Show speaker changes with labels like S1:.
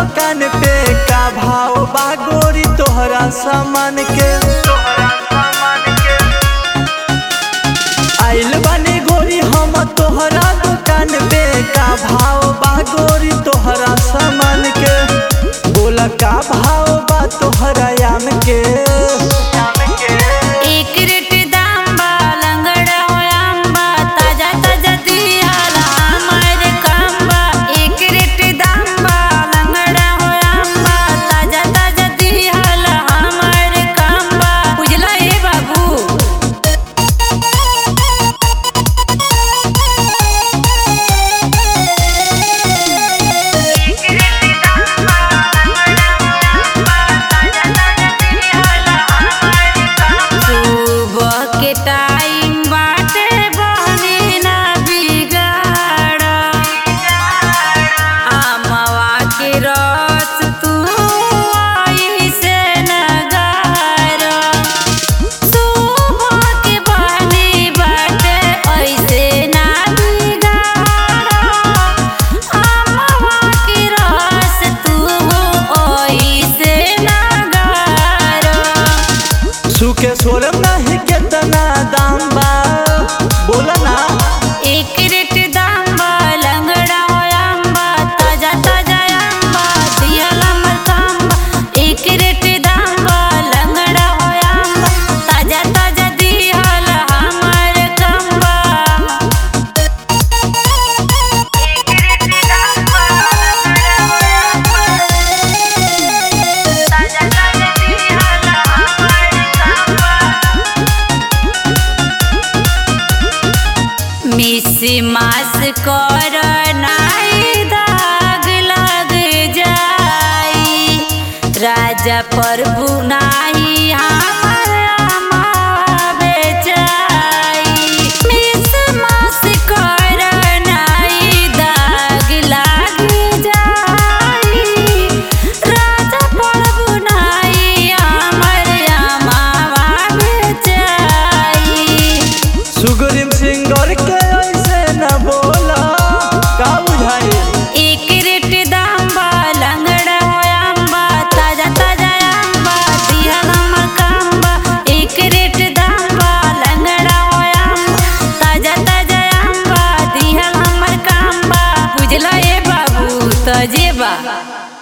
S1: दुकान पे का भाव बा गोरी तोहरा सामान के आइल बानी गोरी हम तोहरा दुकान पे का भाव बा गोरी तोहरा सामान के बोला का भाव बा तोहरा याम के
S2: एक रेट दाम बा लंगड़ा हो आंबा ताजा ताजा दियाला हमार काम बा एक रेट दाम बा लंगड़ा हो आंबा ताजा ताजा दियाला हमार काम बा बुझला ए बाबू सुबह के टाइम बाटे बहनी ना बिगाड़ आमवा के रस तू ऐसे न गार सुबह के बहनी बाटे ऐसे ना बिगाड़ आमवा के रस तू ऐसे न गार
S1: सुखे सोरम नहीं केतना दाम बा बोला ना
S2: एक रेट दाम बा लंगड़ा हो आंबा ताजा ताजा आंबा दियाला मरकांबा एक रेट दाम बा लंगड़ा हो आंबा ताजा ताजा दियाला हमार कंबा एक रेट दाम बा लंगड़ा हो आंबा ताजा ताजा दियाला हमार कंबा मिस मास कर नाई दाग लग जाई राजा प्रभु नाही हमर अमावे जाई मिस मास कर नाई दाग लग जाई राजा प्रभु नाही हमर अमावे जाई
S1: सुगरिम सिंगर के ऐसे न बोला का बुझाई
S2: एक रेट दाम बा लंगड़ा हो आंबा ताजा ताजा आंबा दियाला मकांबा एक रेट दाम बा लंगड़ा हो आंबा ताजा ताजा आंबा दियाला मकांबा बुझला ए बाबू तजेबा